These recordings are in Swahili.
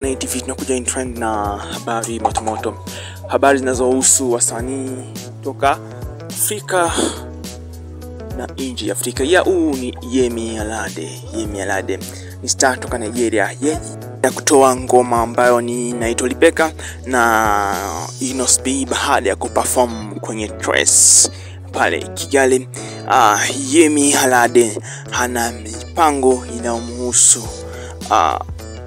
Na TV tunakuja in trend na habari motomoto, habari zinazohusu wasanii toka Afrika na nje ya Afrika. Ya huu ni Yemi Alade. Yemi Alade ni star toka Nigeria, yeye ya kutoa ngoma ambayo ni inaitwa Lipeka na Inos B baada ya kuperform kwenye Trace pale Kigali. Uh, Yemi Alade hana mipango inayomhusu uh,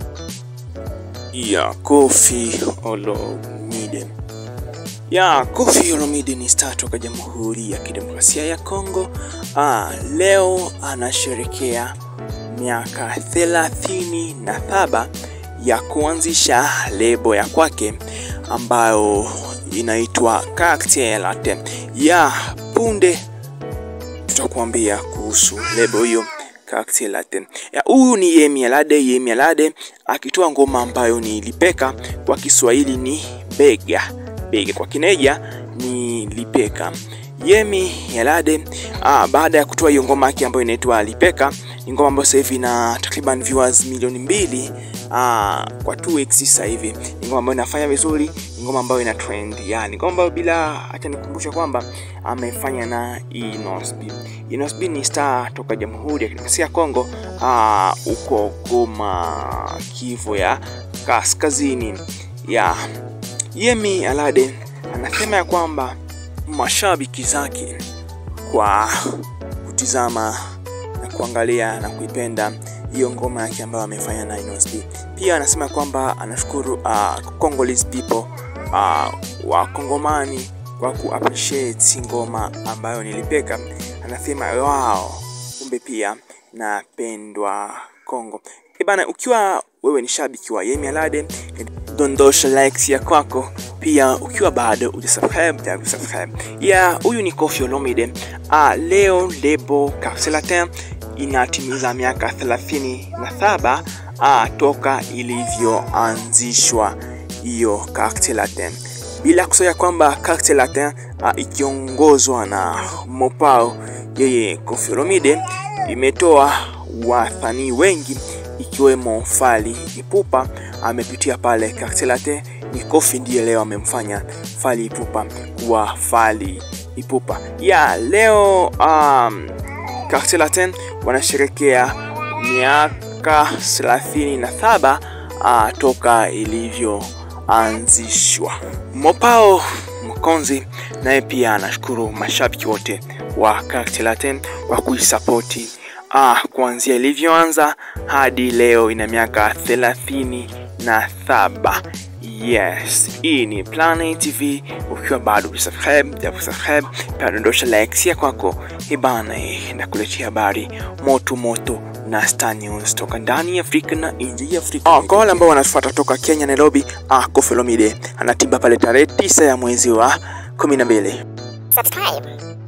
ya Koffi Olomide. Ya Koffi Olomide ni star toka Jamhuri ya Kidemokrasia ya Kongo. Ah, leo anasherekea miaka thelathini na saba ya kuanzisha lebo ya kwake ambayo inaitwa Cartel Latte. Ya punde tutakuambia kuhusu lebo hiyo Cartel Latte. Ya huyu ni Yemi Alade. Yemi Alade akitoa ngoma ambayo ni Lipeka, kwa Kiswahili ni bega bega, kwa Kineja ni Lipeka. Yemi Alade ah, baada ya kutoa hiyo ngoma yake ambayo inaitwa Lipeka, ni ngoma ambayo sasa hivi ina takriban viewers milioni mbili ah, kwa 2 weeks sasa hivi. Ni ngoma ambayo inafanya vizuri, ni ngoma ambayo ina trend, yani ngoma ambayo bila, acha nikumbusha kwamba amefanya na Inos B. Inos B ni star toka Jamhuri ya Kidemokrasia ya Kongo ah, uko Goma, Kivu ya Kaskazini ya Yemi Alade anasema ya kwamba mashabiki zake kwa kutizama na kuangalia na kuipenda hiyo ngoma yake ambayo amefanya na Inos B. Pia anasema kwamba anashukuru uh, Congolese people uh, wa Kongomani kwa ku appreciate ngoma ambayo nilipeka. Anasema wow, kumbe pia napendwa Kongo. E bana, ukiwa wewe ni shabiki wa Yemi Alade, dondosha likes ya kwako pia ukiwa bado hujasubscribe ya kusubscribe. Ya huyu ni Koffi Olomide. Ah, leo lebo Cartel Latte inatimiza miaka 37 ah, toka ilivyoanzishwa hiyo Cartel Latte. Bila kusahau kwamba Cartel Latte ah, ikiongozwa na Mopao yeye Koffi Olomide imetoa wasanii wengi ikiwemo Fally Ipupa amepitia pale Cartel Latte. Ni Koffi ndiye leo amemfanya Fally Ipupa kuwa Fally Ipupa. Ya leo um, Cartel Latte wanasherekea miaka 37 uh, toka ilivyoanzishwa. Mopao Mkonzi naye pia anashukuru mashabiki wote wa Cartel Latte kwa kuisapoti ah, kuanzia ilivyoanza hadi leo ina miaka thelathini na saba. Yes, hii ni Planet TV. Ukiwa bado hujasubscribe, ya kusubscribe, pia dondosha likes ya kwako. Ibana, nakuletea habari moto moto na Star News toka ndani ya Afrika na nje ya Afrika. Ah, kwa wale ambao wanafuata toka Kenya, Nairobi, ah, Koffi Olomide anatimba pale tarehe tisa ya mwezi wa kumi na mbili. subscribe